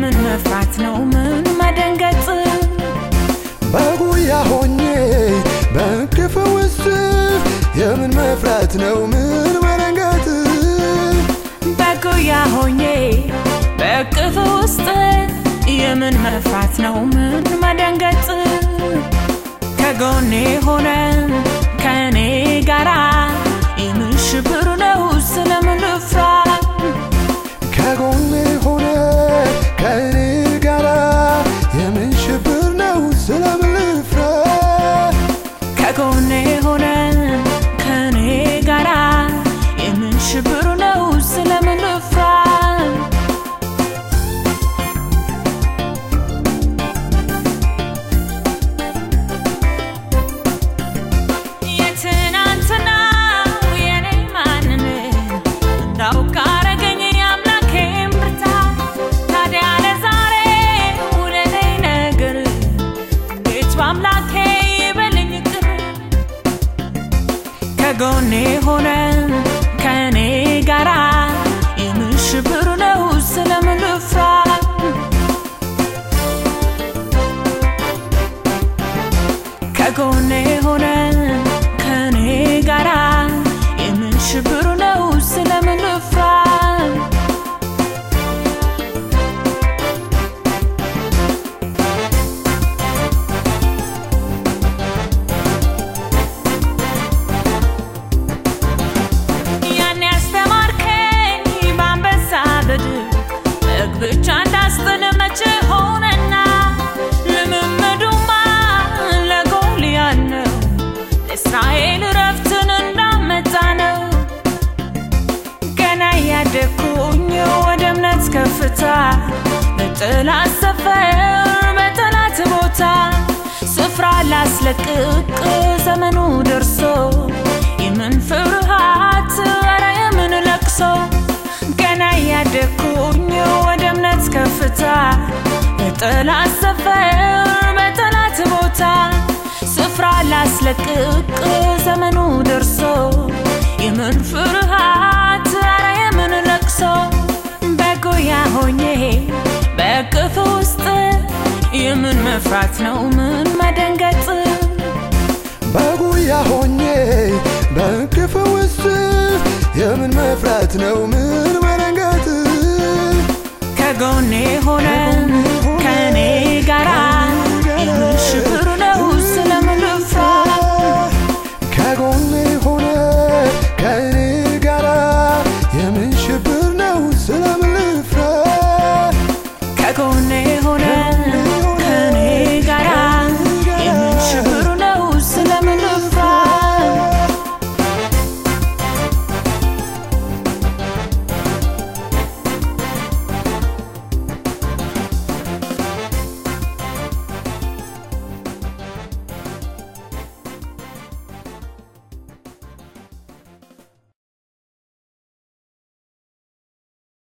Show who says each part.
Speaker 1: የምን መፍራት ነው ምን መደንገጥ
Speaker 2: በጉያ ሆኜ በእቅፍ ውስጥ የምን መፍራት ነው ምን መደንገጥ
Speaker 1: በጉያ ሆኜ በእቅፍ ውስጥ የምን መፍራት ነው ምን መደንገጥ ከጎኔ ሆነ ከእኔ ጋራ የምን ሽብር ነው ስለምን ልፍራ
Speaker 2: ከጎኔ ሆነ ከእኔ ጋራ የምን ሽብር ነው ስለምን ልፍራ
Speaker 1: ከጎኔ ሆነ ከእኔ ጋራ የምን ሽብር ነው ስለምን ልፍራ የትናንትናው የኔ ማንነት እንዳውቅ አረገኝ የአምላኬን ብርታት። ታዲያ ለዛሬው ለኔ ነገር እንዴት በአምላኬ ይበልኝ ቅር ከጎኔ ሆነ ከእኔ ጋራ የምን ሽብር ነው ስለምን ልፍራ ከጎኔ ሆነ ከእኔ ጋራ የምን ሽብር ነው ስለምን ልፍራ ያን ያስተማርከኝ በአንበሳ በድር በግ ብቻ እንዳስጥል መቼ ሆነና ልምምዱማ ለጎልያድ ነው ለእስራኤል ረፍትን እንዳመጣ ነው ገና ያደግኩኝ ወደ እምነት ከፍታ በጠላት ሰፈር በጠላት ቦታ ስፍራ ላስለቅቅ ዘመኑ ደርሶ የምን ፍርሃት ኧረ የምን ለቅሶ ገና ያደግኩኝ ወደ እምነት ከፍታ በጠላት ሰፈር በጠላት ቦታ ስፍራ ላስለቅቅ ዘመኑ ደርሶ የምን ፍርሃት ኧረ የምን ለቅሶ በጉያ ሆኜ በእቅፍ ውስጥ የምን መፍራት ነው ምን መደንገጥ
Speaker 2: በጉያ ሆኜ በእቅፍ ውስጥ የምን መፍራት ነው ምን መደንገጥ
Speaker 1: ከጎኔ